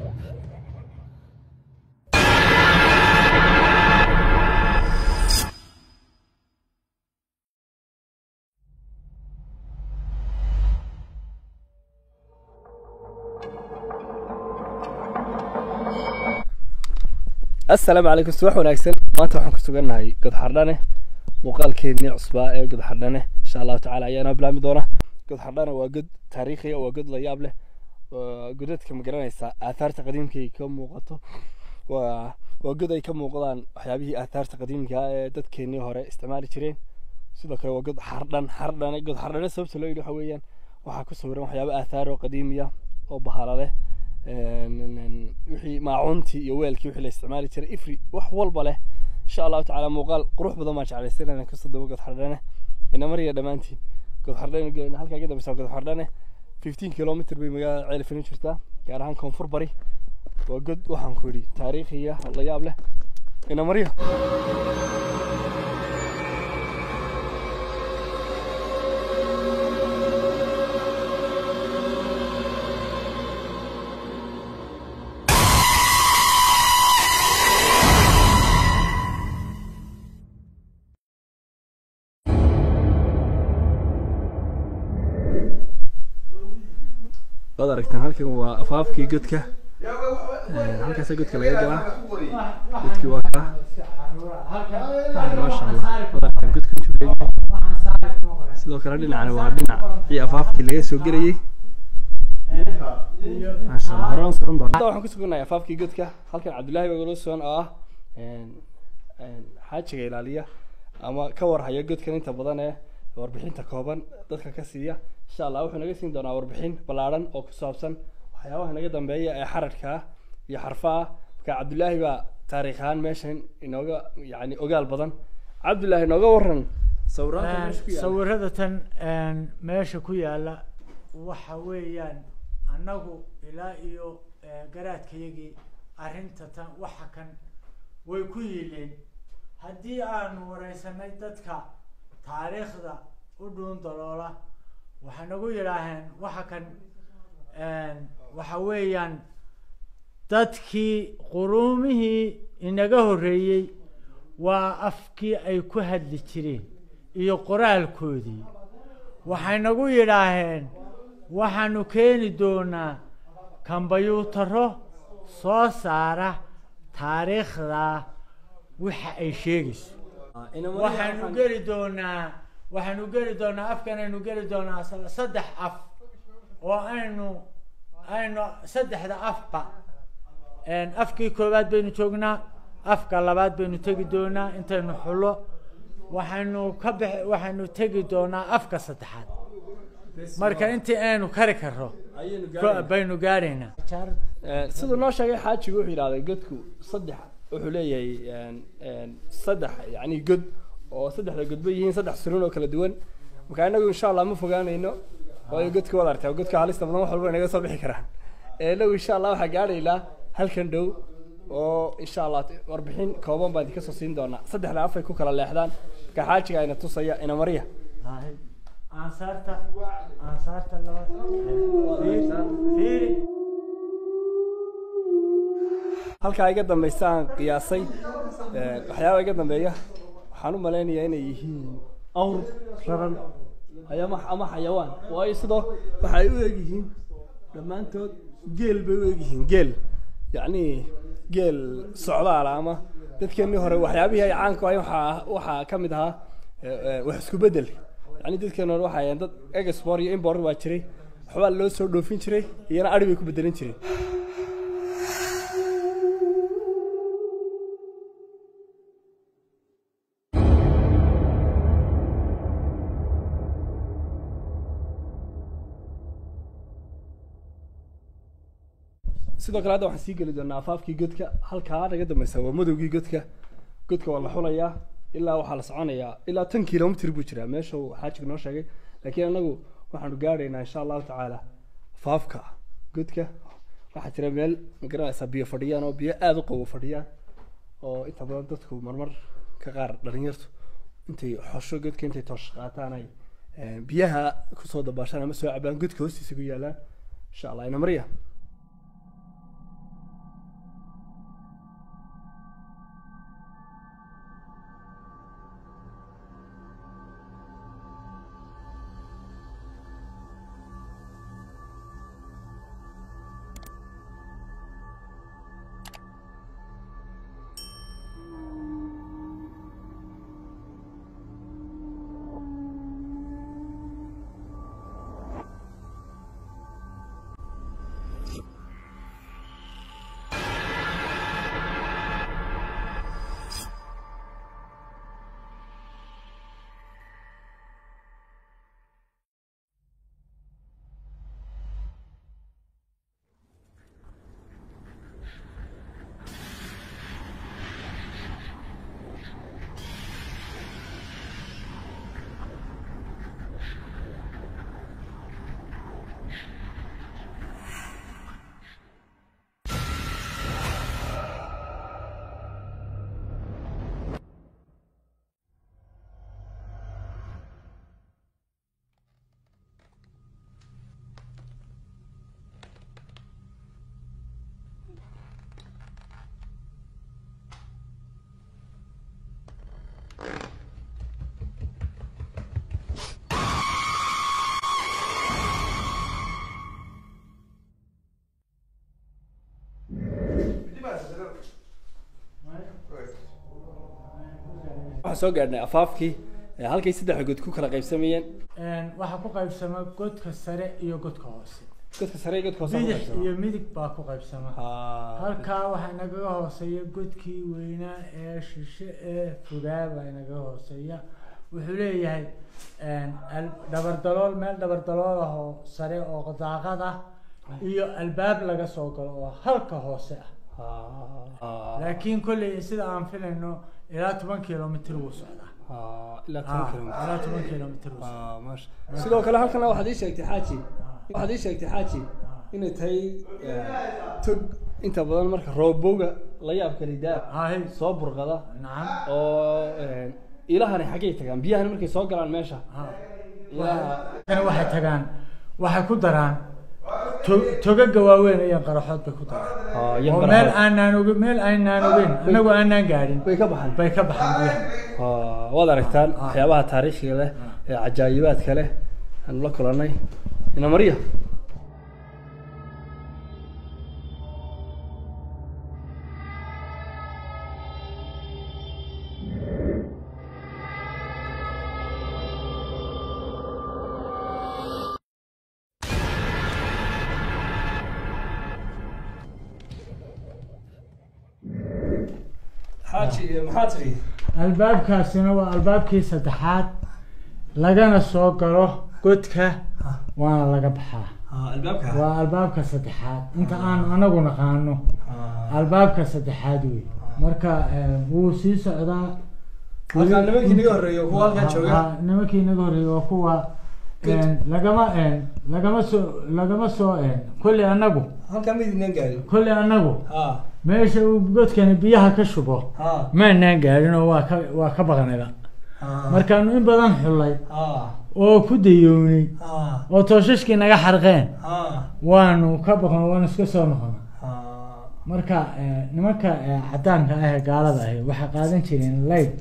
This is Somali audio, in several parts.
assalaamu calaykum subax wanaagsan maanta waxaan ku sugannahay godxardhane muuqaalkeennii cusbaa ee godxardhane insha allahu tacaala ayaana bilaami doona godxardhane waa god taariikhiya waa god la yaab leh waa godadka ma garanaysaa aathaarta qadiimka ay ka muuqato waa waa god ay ka muuqdaan waxyaabihii aathaarta qadiimka ah ee dadkeennii hore isticmaali jireen sidoo kale waa god xardhan xardhane god xardhane sababta loo yidhi waxa weeyaan waxaa ku sawiran waxyaabo aathaar oo qadiimiya oo bahala leh wixii maacuuntii iyo weelkii wixii la isticmaali jiray ifri wax walba leh insha allahu tacaala muuqaal qurux badan baan jeclaysan inaan kasoo dabo godxardhane inamariya dhammaantiin godxardhane halkaa ka dambeysa godxardhane fifteen kilomitr bay magaalada ceelifin jirtaa gaar ahaan koonfur bari waa god waxaan ku yidhi taariikhiya la yaab leh inamariya waad aragtaan halkan waa afaafkii godka halkaasa godka laga galaa godkii waa kaa maasha allah waad aragtaan godka intuu leeyahay sidoo kale dhinacani waa dhinacii afaafkii laga soo gelayay maasha allah hore aan socon doona hadda waxaan ku sugannahay afaafkii godka halkan cabdullaahi baa galo sugan oo ah xaajiga ilaaliya ama ka warhaya godkan inta badan ee warbixinta kooban dadka ka siiya insha allah wuxuu naga siin doonaa warbixin ballaadhan oo ku saabsan waxyaabaha naga dambeeya ee xaradka ah iyo xarfa ah marka cabdullaahi baa taariikh ahaan meeshan inooga yani ogaal badan cabdullaahi nooga waran sawiraanta meesha ku yaala sawirada tan meesha ku yaala waxa weeyaan annagu ilaa iyo garaadkayagii arrinta tan waxa kan way ku yiileen haddii aanu wareysanay dadka taariikhda u dhuun daloola waxay nagu yidhaaheen waxa kan waxa weeyaan dadkii quruumihii inaga horreeyey waa afkii ay ku hadli jireen iyo qoraalkoodii waxay nagu yidhaaheen waxaanu keeni doonaa kambayuutaro soo saara taariikhda waxa ay sheegayso waxaanu geli doonaa waxaanu geli doonaa afkanaynu geli doonaa saddex af oo aynu aynu saddexda afba afkii koowaad baynu joognaa afka labaad baynu tegi doonaa intaynu xulo waxaynu ka bix waxaynu tegi doonaa afka saddexaad marka intii aynu kari karro baynu gaadhaynaa siduu noo sheegay xaajigu wuxuu yidhahday godku saddex wuxuu leeyahay saddex yani god oo saddexda godba yihiin saddex surun oo kala duwan marka inagu insha allah ma fogaanayno waayo godka waad aragtaa godka halista badan wax walba inaga soo bixi karaan inagu insha allah waxaa gaadhaynaa halkan dhow oo insha allah warbixin kooban baan idinka soo siin doonaa saddexda afay ku kala leexdaan marka xaajiga ayna tusaya ina mariya ansaarta ansaarta laba fiiri halkaa iga dambaysa aan qiyaasay waxyaaba iga dambeeya waxaan u malaynayaa inay yihiin awr raran ama ama xayawaan waayo sidoo waxay u egyihiin dhammaantood geel bay u egyihiin geel yacni geel socdaala ama dadkeenii hore waxyaabihii ay caanku ahayn waxaa waxaa ka mid ahaa wax isku bedel yacni dadkeenii hore waxay dad export iyo import baa jiray waxbaa loo soo dhoofin jiray iyana adhi bay ku bedelin jireen sidoo kale hadda waxaan sii geli doonaa afaafkii godka halkaa naga dambeysa waa madowgii godka godka waa la xulayaa ilaa waxaa la soconayaa ilaa tan kilomitr buu jiraa meesha uu xaajiga noo sheegay laakiin anagu waxaanu gaadhaynaa insha allahu tacaala afaafka godka waxaa jira meel magaranaysaa biyo fadhiyaan oo biyo aada u qawo fadhiyaan oo inta badan dadku marmar ka qaar dhalinyartu intay xosho godka intay toosh qaataan ay biyaha kusoo dabaashaan ama soo cabaan godka hoostiisa ku yaalaan insha allah ina marya waxaan soo gaadhnay afaafkii ee halkay saddexda god ku kala qaybsamayeen waxaa ku qaybsama godka sare iyo godka hoose godka sare iyo godka hoose ku bidix qaybsama. iyo midig baa ku qaybsama Ah, halkaa waxaa inagaga hooseeya godkii weynaa ee shishe ee fogaa baa inagaga hooseeya wuxuu leeyahay al- dabardalool meel dabardalool ah oo sare oo daaqad ah iyo albaab laga soo galo oo halka hoose ah ah, laakiin kolley sida aan filayno ilaa toban kilomitr wuu socdaa ah, ilaa Ah, toban kilomitir. ilaa toban kilomitr wuu socdaa Ah, maasha. sidoo kale halkana waxaad ii sheegtay xaaji waxaad ii sheegtay xaaji inay tahay eh, tog inta badan marka roobowga la yaabka lidaa haye soo burqada nacam oo eh, ilahani xaggay tagaan biyahani markay soo galaan meesha ha ilaha kana waxay tagaan waxay ku daraan to- togaga waaweyn iyo qaraxood bay ku daraan Ah, iyo oo baraha. meel aanaan oge meel aanaan ogeyn anagu aanaan gaadhin way ka baxaan bay ka baxaan biyaha Ah, waad aragtaan Ah. waxyaabaha taariikhiga leh ee cajaayibaadka leh aanu la kulannay ina mariya xaaji maxaa tiri albaabkaasina waa albaabkii saddexaad lagana soo galo godka waana laga baxaa albaabka waa albaabka saddexaad inta aan anagu naqaano albaabka saddexaad wey marka eh, wuu sii socdaa Halkaan nimankii naga horreeyay, kuwa halkaan Ha- jooga. ha, nimankii naga horreeyay waa kuwa eh, lagama eh, lagama soo lagama soo eh, kolley anagu halkaa midinaan gaadhin kolley anagu ha meesha uu godkani biyaha ka shubo ha maanaan gaadhin oo waa ka waa ka baqnayba markaanu in badan xullay ha oo ku dayownay ha oo tooshashkii naga xarqeen ha waanu ka baqno waanu iska soo noqona ha marka eh, nimanka eh, cadaanka ah ee gaalada ahi waxay qaadan jireen light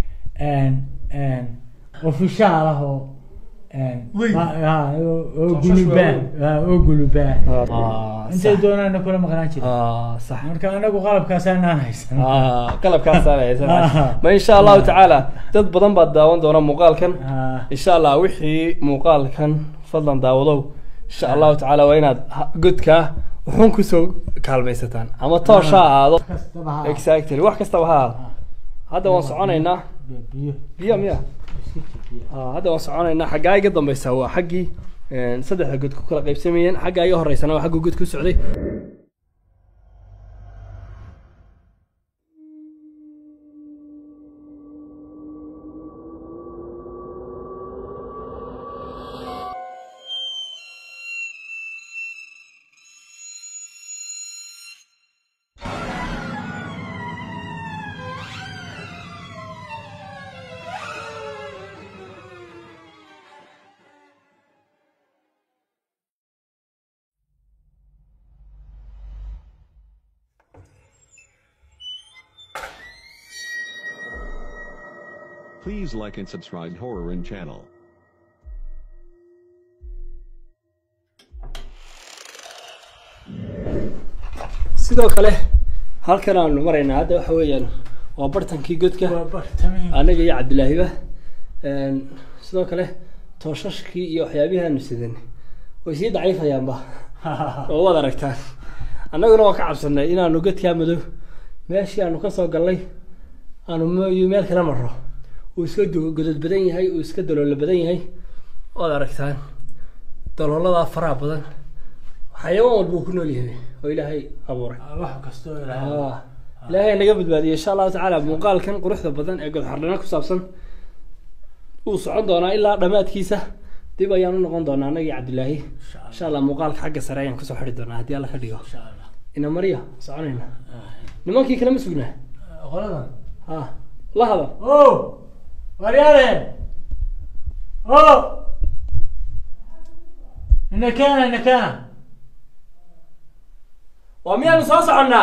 ofishaal ah oo Weyn. ah, ah, oo oo Tooshas gulubaa waaweyn. ah, oo gulubaa Ah, intay sax. doonaana kula maqnaan jireen ah sax marka anagu qalabkaasaanaan haysan ah qalabkaasaan haysan Ah. ma insha allahu tacaala dad badan baad daawan doona muuqaalkan Ah, insha allah wixii muuqaalkan fadlan daawadow insha allahu tacaala waa inaad ha- godkaa wuxuun kusoo kaalmaysataan ama toosha ha ahaado kastaba ha exactly wax kastaba ha ahaado hadda waan soconaynaa biyo biyo miya iska jir biyo Ah, hadda waan soconaynaa xaggaa iga dambeysa waa xaggii een, saddexda god ku kala qaybsamayeen xaggaa iga horeysana waa xagguu god ku socday Please like and subscribe Horror and channel. sidoo kale halkan aanu maraynaa hadda waxa weeyaan waa bartankii godka waa bartamiin anaga iyo cabdilaahiba Een, sidoo kale tooshashkii iyo waxyaabihii aanu sidan way sii daciifayaanba oo waad aragtaan annaguna waan ka cabsanay inaanu godkaa madow meeshii aanu kasoo galnay aanu m- meel kala marro uu iska du- godod badan yahay uu iska daloolo badan yahay waad aragtaan dalooladaa faraha badan xayawaan walba uu ku nool yahay oo ilaahay abuuray wax kastoo ilaahay Ah, ilaahay naga badbaadiye insha allahu tacaala muuqaalkan quruxda badan ee godxardhana ku saabsan wuu socon doonaa ilaa dhammaadkiisa dib ayaan u noqon doonaa annaga iyo cabdilaahi insha allah insha allah muuqaalka xagga sare ayaan kusoo xidhi doonaa haddii alla ka dhigo insha allah ina mariya soconayna nimankii kale ma sugnaa qoladan ha la hada o waryaadeen o inakena inakena waa miyaanu soo soconnaa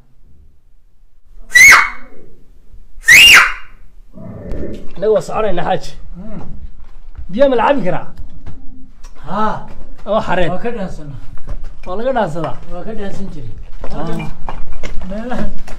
annaga waa soconaynaa xaaji biyaa ma la cabi karaa ha ama xareen waa ka dhaansana waa laga dhaansadaa waa ka dhaansan jiray Halkan meelahan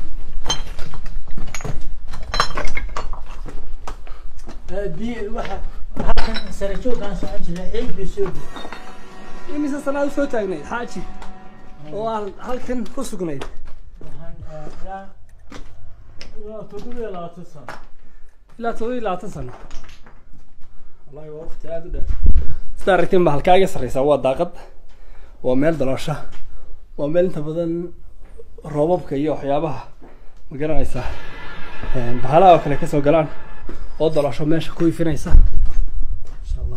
biyo waxa halkan sare joogaan socon jiray ciid bay soo degay imise sanaad soo taagnayd xaaji oo aan halkan ku sugnayd waxaan eh, ilaa ilaa toddoba iyo labaatan sano ilaa todoba iyo labaatan sano wallahi waa waqti aada u dheer sida aragtiin ba halkaa iga sarreysaa waa daaqad waa meel daloosha waa meel inta badan roobabka iyo waxyaabaha ma garanaysaa een, bahalaha oo kale kasoo galaan oo daloosho meesha ku ifinaysa insha allah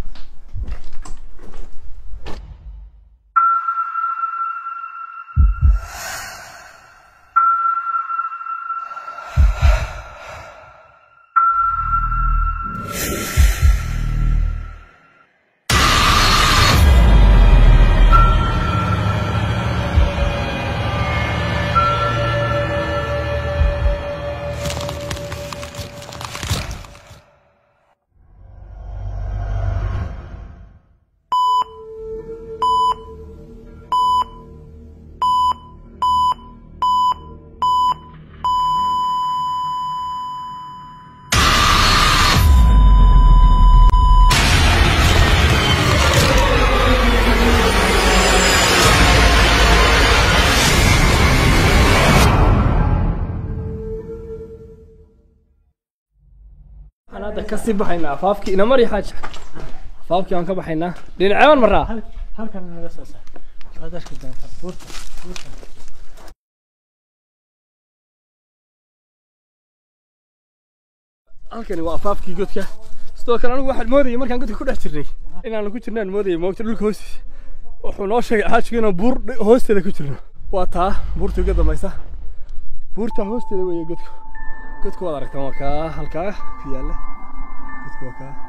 waxaan hadda kasii baxaynaa afaafkii ina mari xaaji afaafkii waan ka baxaynaa dhinacee maraa Hal- halkan naga soo saar waad arki doontaa buurta buurta halkani waa afaafkii godka sidoo kale anigu waxaan moodayay markaan godka ku dhex jirnay inaan ku jirnaan moodayay moogta dhulka hoostiisa wuxuu noo sheegay xaajigu inaan buur dhi- hoosteeda ku jirno waa taa buurta uga dambaysa buurta hoosteeda weeye godku godku waad aragtaan waa kaa halkaa ku yaalla godku waa kaa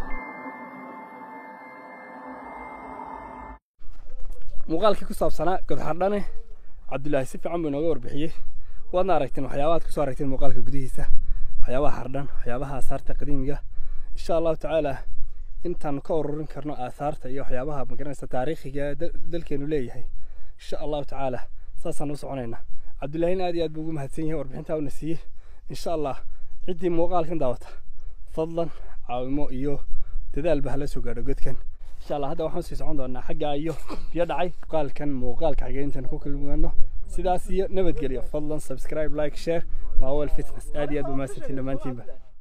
muuqaalkii ku saabsanaa godxardhane cabdulaahi si fiican buu inooga warbixiyey waadna aragteen waxyaabaha aad kusoo aragteen muuqaalka gudihiisa waxyaabaha xardhan waxyaabaha aasaarta qadiimiga insha allahu tacaala intaanu ka ururin karno aasaarta iyo waxyaabaha magaranaysa taariikhiga ee dal- dalkeenu leeyahay insha allahu tacaala saasaan u soconaynaa cabdullaahina aad iyo aad buu ugu mahadsan yahay warbixintaa una siiyey insha allah ciddii muuqaalkan daawata fadlan caawimo iyo dadaalba hala soo gaadho godkan insha allah hadda waxaan sii socon doonaa xagga iyo biyo dhacay muuqaalkan muuqaalka xigeentan ku kulmano sidaas iyo nabadgelyo fadlan subscribe like share maawel fitness aad iyo aad buu mahadsantiin dhammaantiinba